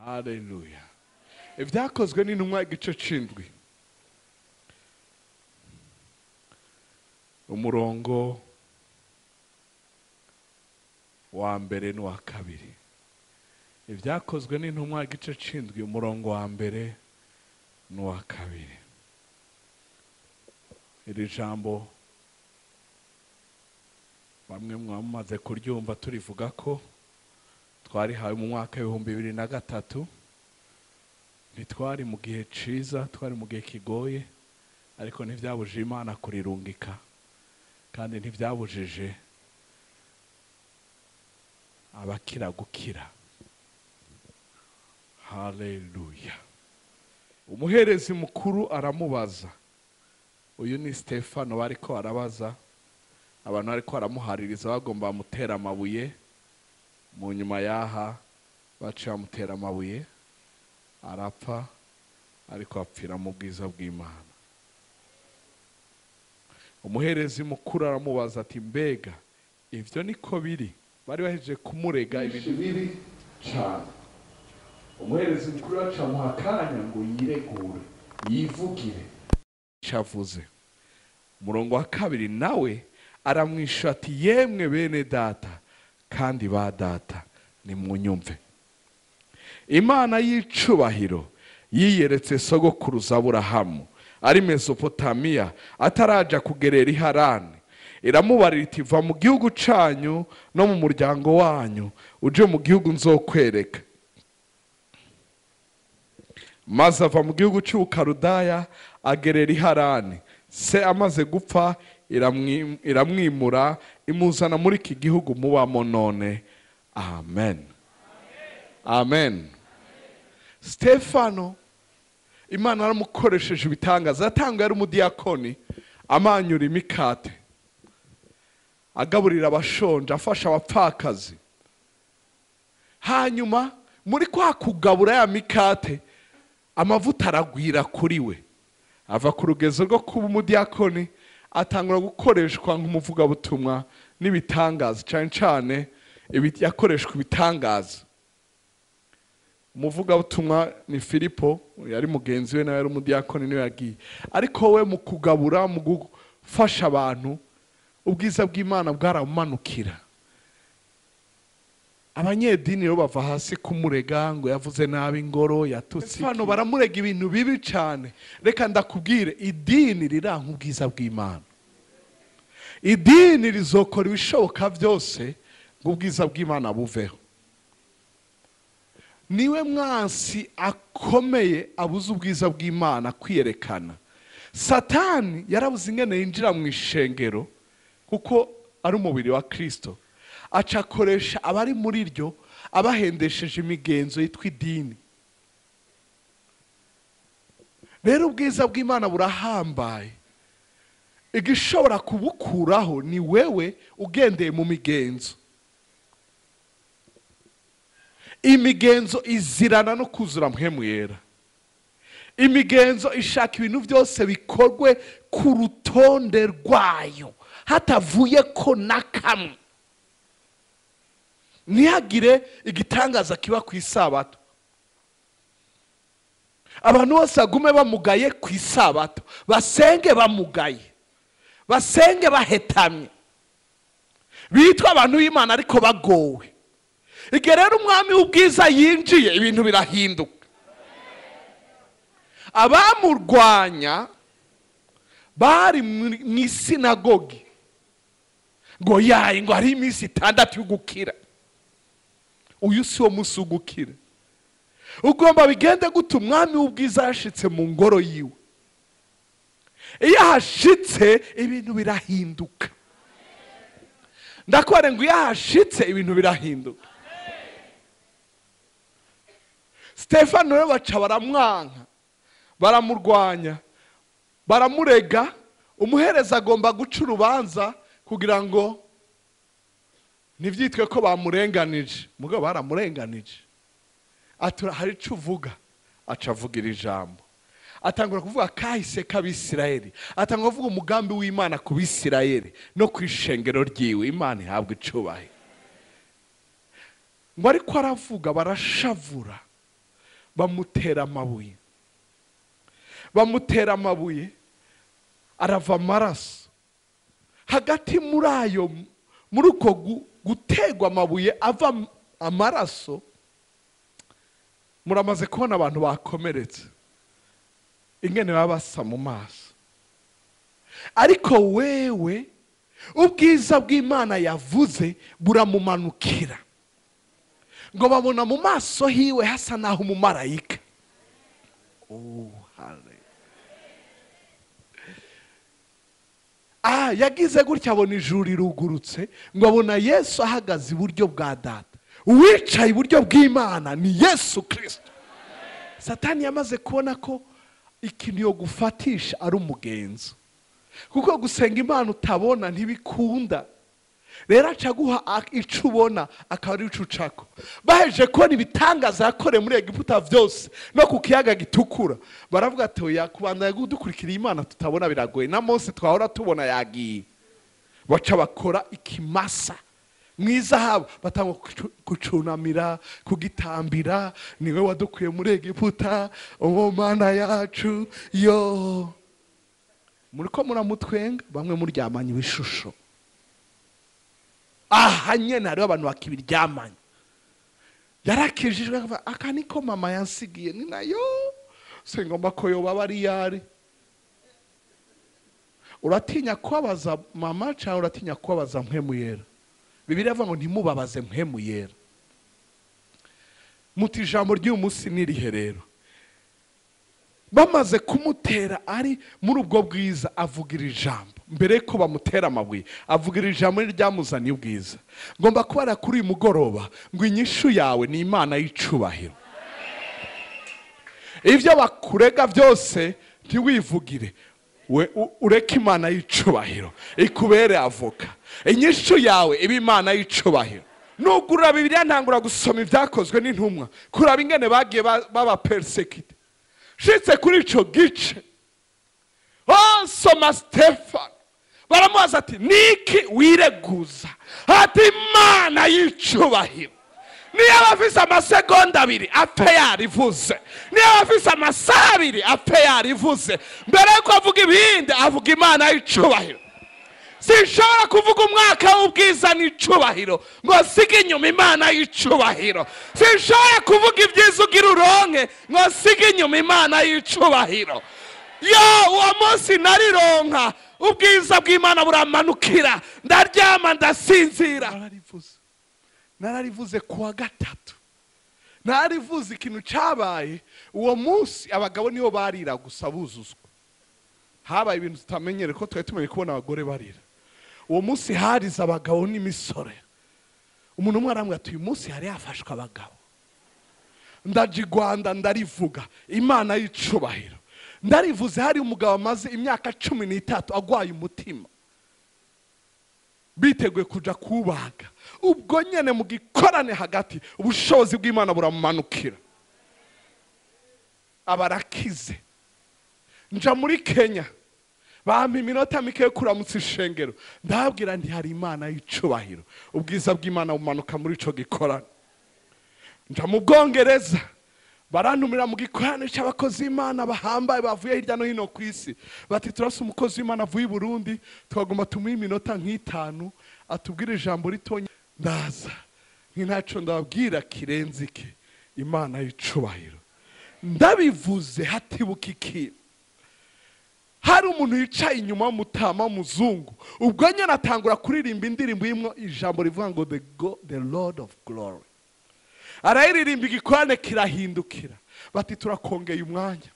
haleluya ibyakozwe n'intumwa igice c'indwi umurongo wa mbere n'uwa kabiri ibyakozwe n'intumwa igice c'indwi umurongo wa mbere n'uwa kabiri iri jambo bamwe mwamaze kuryumva turivuga ko twarihawe mu mwaka w'ibihumbi bibiri na gatatu ntitwari mu gihe ciza twari mu gihe kigoye ariko ntibyabujije imana kurirungika kandi ntibyabujije abakira gukira haleluya umuherezi mukuru aramubaza uyu ni stefano bariko arabaza abantu bariko baramuhaririza bagomba bamutera amabuye mu nyuma y'aha baciye bamutera amabuye arapfa ariko apfira mu bwiza bw'imana umuherezi mukuru aramubaza ati mbega ibyo niko biri bari bahejeje kumurega ibintu bibi cyane umuherezi mukuru yacamuha akanya ngo yiregure yivugire icyo avuze umurongo wa kabiri nawe aramwishyura ati yemwe bene data kandi ba data nimunyumve imana y'icubahiro yiyeretse sogokuruza aburahamu ari mesopotamiya ataraja kugerera iharani iramubarira iti va mu gihugu canyu no mu muryango wanyu uje mu gihugu nzokwereka maze ava mu gihugu cy'ubukarudaya agerera iharani se amaze gupfa iramwi- iramwimura imuzana muri iki gihugu mubamo none amen amen stefano imana yaramukoresheje ibitangaza yatanga yari umudiyakoni amanyura imikate agaburira abashonje afasha abapfakazi hanyuma muri kwa kugabura ya mikate amavuta aragwira kuri we ava ku rugezo rwo kuba umudiyakoni atangura gukoreshwa nk'umuvugabutumwa n'ibitangaza cyane cyane ibi- yakoreshwa ibitangaza umuvugabutumwa ni filipo yari mugenzi we nawe yari umudiyakoni niwe yagiye ariko we mu kugabura mu gufasha abantu ubwiza bw'imana bwaramumanukira abanyedini rero bava hasi kumurega ngo yavuze nabi ingoro yatutse hano baramurega ibintu bibi cyane reka ndakubwire idini riranka ubwiza bw'imana idini rizokora ibishoboka byose ngo ubwiza bw'imana buveho niwe mwansi akomeye abuze ubwiza bw'imana kwiyerekana satani yarabuze ingene yinjira mu ishengero kuko ari umubiri wa kirisito aca akoresha abari muri ryo abahendesheje imigenzo yitwa idini rero ubwiza bw'imana burahambaye igishobora kubukuraho ni wewe ugendeye mu migenzo imigenzo izirana no kuzura mpwemu yera imigenzo ishaka ibintu byose bikorwe ku rutonde rwayo hatavuye ko na kamwe ntihagire igitangaza kiba ku isabato abantu bose bagume bamugaye ku isabato basenge bamugaye basenge bahetamye bitwa abantu b'imana ariko bagowe igihe rero umwami w'ubwiza yinjiye ibintu birahinduka abamurwanya bari mu mu isinagogi ngo yaye ngo hari iminsi itandatu yo gukira uyu si wo munsi wo gukira ugomba bigende gute umwami w'ubwiza yashitse mu ngoro yiwe iyo ahashitse ibintu birahinduka ndakubare ngo iyo ahashitse ibintu birahinduka stefano rero baca baramwanka baramurwanya baramurega umuhereza agomba guca urubanza kugira ngo ntibyitwe ko bamurenganije mugabo baramurenganije atura hari icyo uvuga aca avuga iri jambo atangura kuvuga kahise k'abisirayeli atangura kuvuga umugambi w'imana ku bisirayeli no ku ishengero ryiwe imana ihabwa icubahiro ngo ariko aravuga barashavura bamutera amabuye bamutera amabuye arava amaraso hagati muri ayo muri uko gu- gutegwa amabuye ava am- amaraso muramaze kubona abantu bakomeretse ingene baba basa mu maso ariko wewe ubwiza bw'imana yavuze buramumanukira ngo babona mu maso hiwe hasa naho umumarayika Oh, hallelujah. ah yagize gutya abona ijuru rirugurutse ngo abona yesu ahagaze iburyo bwa data uwicaye iburyo bw'imana ni yesu kirisito satani yamaze kubona ko ikintu yo gufatisha ari umugenzo kuko gusenga imana utabona ntibikunda rero aca aguha a- ico ubona akaba ari ico ucako baheje kubona ibitangaza yakoreye muri egiputa byose no ku kiyaga gitukura baravuga ati oya kubandanya dukurikira imana tutabona biragoye na mose twahora tubona yagiye baca bakora ikimasa mu izahabu batanga kucu- kucunamira kugitambira niwe wadukuye muri egiputa uwo mana yacu yo muri ko muramutwenga bamwe muryamanye ibishusho aha nyene hariho abantu bakibiryamanye yarakijijwe akavuga, aka niko mama yansigiye ni nayo singomba ko yoba aba ari yari uratinya kubabaza mama cyangwa uratinya kubabaza mpemu yera bibiri avuga ngo ntimubabaze mpemu yera muti ijambo ry'uyu munsi n'irihe rero bamaze kumutera ari muri ubwo bwiza avugira ijambo mbere ko bamutera amabuye avugira ijambo ryamuzaniye ubwiza ngomba kubara kuri uyu mugoroba ngo inyishu yawe ni imana y'icubahiro ibyo bakurega byose ntiwivugire we u- ureke imana y'icubahiro ikubere avoka inyishu yawe iba imana y'icubahiro nugurura bibiliya ntangura gusoma ibyakozwe n'intumwa kuraba ingene bagiye ba- baba perisekite shitse kuri ico gice oh soma stefano baramubaza ati niki wireguza ati imana y'icubahiro niyo aba afise amasegonda abiri apfe yarivuze niyo aba afise amasaha abiri apfe yarivuze mbere yuko avuga ibindi avuga imana y'icubahiro sinshobora kuvuga umwaka w'ubwiza n'icubahiro ngo sige inyuma imana y'icubahiro sinshobora kuvuga ibyiza ugira uronke ngo sige inyuma imana y'icubahiro yo uwo munsi narironka ubwiza bw'imana buramanukira ndaryama ndasinzira nararivuze nararivuze kuwa gatatu nararivuze ikintu cyabaye uwo munsi abagabo nibo barira gusa buzuzwa habaye ibintu tutamenyere ko twari tumenye kubona abagore barira uwo munsi harize abagabo n'imisore umuntu umwe arambwira ati uyu munsi hari hafashwe abagabo ndaje i rwanda ndarivuga imana y'icubahiro ndarivuze hari umugabo amaze imyaka cumi n'itatu agwaye umutima biteguye kuja kubaga ubwo nyene mu gikorane hagati ubushobozi bw'imana buramumanukira abarakize nja muri kenya bampa iminota mike yo kuramutsa ishengero ndababwira nti hari imana y'icubahiro ubwiza bw'imana bumanuka muri ico gikorane nja mu bwongereza barantumira mu gikorane cy'abakozi b'imana bahambaye bavuye hirya no hino ku isi bati turasa umukozi w'imana avuye i burundi twagomba tumuhe iminota nk'itanu atubwire ijambo ritonya ndaza nk'intaco ndababwira kirenze iki imana y'icubahiro ndabivuze hatibuka ikintu hari umuntu yicaye inyuma w'umutama w'umuzungu ubwo nyine atangura kuririmba indirimbo irimo ijambo rivuga ngo the, Go, the lord of glory arayiririmba igikorane kirahindukira bati turakongeye umwanya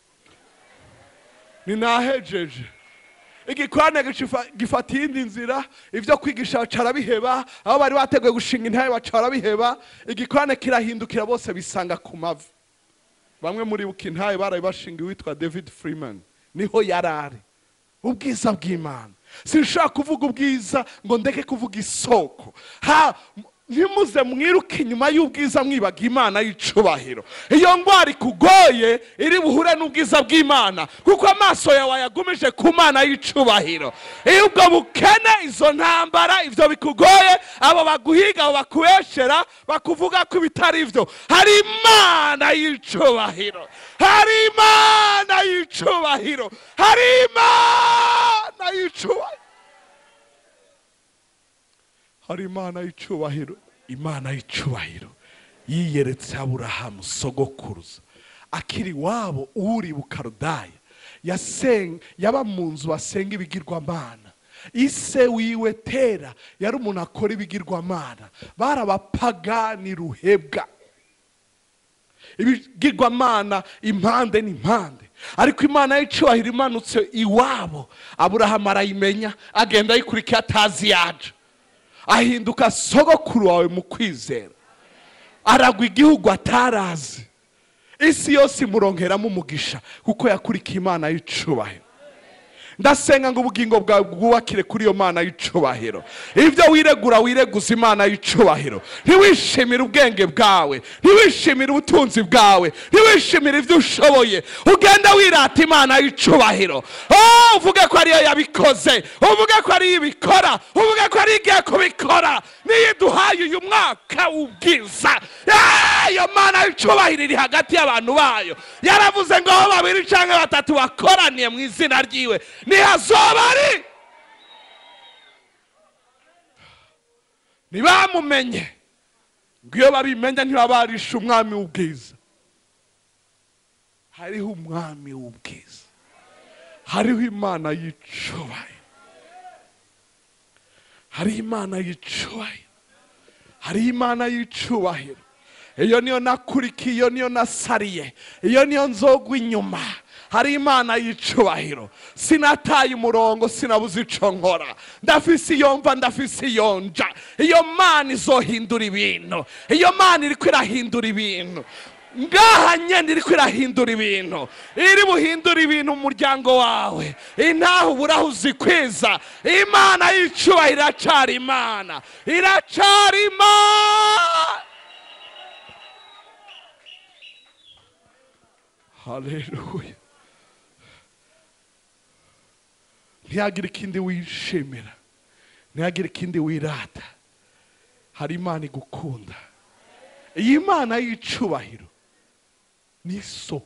ninahejeje igikorane gifa- gifata iyindi nzira ibyo kwigisha baca barabiheba aho bari bateguye gushinga intare baca barabiheba igikorane kirahindukira bose bisanga ku mavi bamwe muri buka intaye baraye bashinga uwitwa david freeman niho yari ari ubwiza bw'imana sinshobora kuvuga ubwiza ngo ndeke kuvuga isoko ha ntimuze mwiruke inyuma y'ubwiza mwibaga imana y'icubahiro iyo ndwara ikugoye iri buhure n'ubwiza bw'imana kuko amaso yawe yagumije ku mana y'icubahiro iyo ubwo bukene izo ntambara ibyo bikugoye abo baguhiga abo bakubeshera bakuvuga ko ibitari byo hari imana y'icubahiro hari imana y'icubahiro hari imana y'icubahiro hari imana y'icubahiro imana y'icubahiro yiyeretse aburahamu sogokuruza akiri iwabo uri bukarudaya yasen- yaba mu nzu basenga ibigirwamana ise wiwe tera yari umuntu akora ibigirwamana bari abapagani ruhebwa ibigirwamana impande n'impande ariko imana y'icubahiro imanutse iwabo aburahamu arayimenya agenda ayikurikiye atazi yaje ahinduka sogokuru wawe mu kwizera aragwa igihugu atarazi isi yose imuronkeramo umugisha kuko yakurikiye imana y'icubahiro ndasenga ngo ubugingo bwawe bwubakire kuri iyo mana y'icubahiro ibyo wiregura wireguza imana y'icubahiro ntiwishimire ubwenge bwawe ntiwishimire ubutunzi bwawe ntiwishimire ibyo ushoboye ugenda wirata imana y'icubahiro Oh, uvuge ko ariyo yabikoze uvuge ko ariyo ibikora uvuge ko ariyo igiye kubikora niyo iduhaye uyu mwaka w'ubwiza Ah, iyo mana y'icubahiro iri hagati y'abantu bayo yaravuze ngo aho babiri cyangwa batatu bakoraniye mu izina ryiwe nihazoba ari ntibamumenye ngo iyo babimenya ntibabarisha umwami w'ubwiza hariho umwami w'ubwiza hariho imana y'icubahiro hariho imana y'icubahiro hariho imana y'icubahiro iyo niyo nakurikiye iyo niyo nasariye iyo niyo nzogwa inyuma hari imana y'icubahiro sinataye umurongo sinabuze ico nkora ndafise iyo mva ndafise iyo nja iyo mana izohindura ibintu iyo mana iriko irahindura ibintu ngaha nyene iriko irahindura ibintu iri buhindura ibintu mu muryango wawe intaho uburaho uzikwiza imana y'icubahiro iracari imana iracari imana haleluya ntihagire ikindi wishimira ntihagire ikindi wirata hari imana igukunda iyi mana y'icubahiro ni so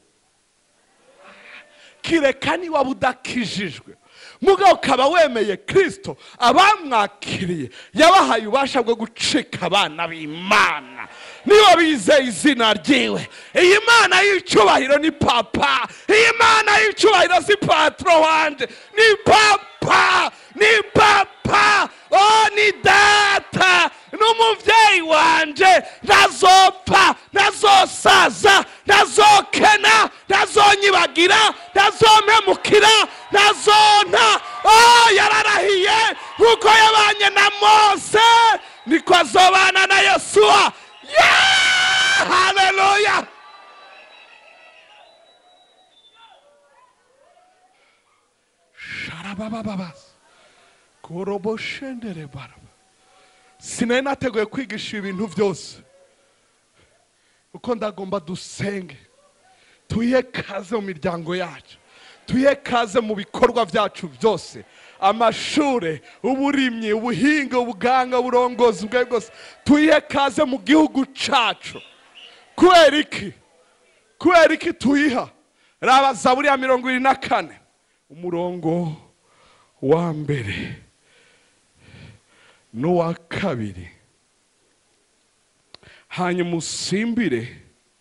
kireka niba budakijijwe mugabo ukaba wemeye kirisito abamwakiriye yabahaye ububasha bwo gucika abana b'imana niba bizeye izina ryiwe iyi mana y'icubahiro ni papa iyi mana y'icubahiro si patro wanje ni papa ni papa oh ni data n'umubyeyi wanje ntazopfa ntazosaza ntazokena ntazonyibagira ntazompemukira ntazonta oh yararahiye nk'uko yabanye na mose niko azobana na yosuwa yeah! haleluya sharababababas koroboshendere baraba sinari nateguye kwigisha ibintu byose kuko ndagomba dusenge tuye kaze mu miryango yacu tuye kaze mu bikorwa byacu byose amashure uburimyi ubuhinga ubuganga uburongozi ubwe bwose tuye kaze mu gihugu cacu kubera iki kubera iki tuyiha raba zaburi ya mirongo irindwi na kane umurongo wa mbere n'uwa kabiri hanyuma usimbire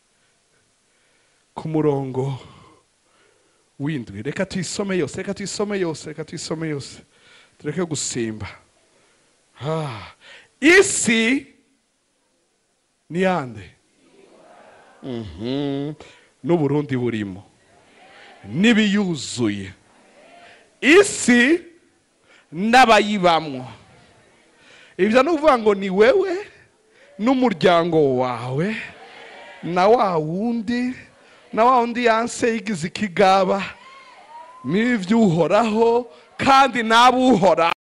ku murongo w'indwi reka tuyisome yose reka tuyisome yose reka tuyisome yose tureke gusimba Ah, isi ni yande Mhm. n'uburundi burimo n'ibiyuzuye isi n'abayibamwo ibyo ni ukuvuga ngo ni wewe n'umuryango wawe na wa wundi na wa wundi yanse yigize ikigaba n'iby'uhoraho kandi n'abuhora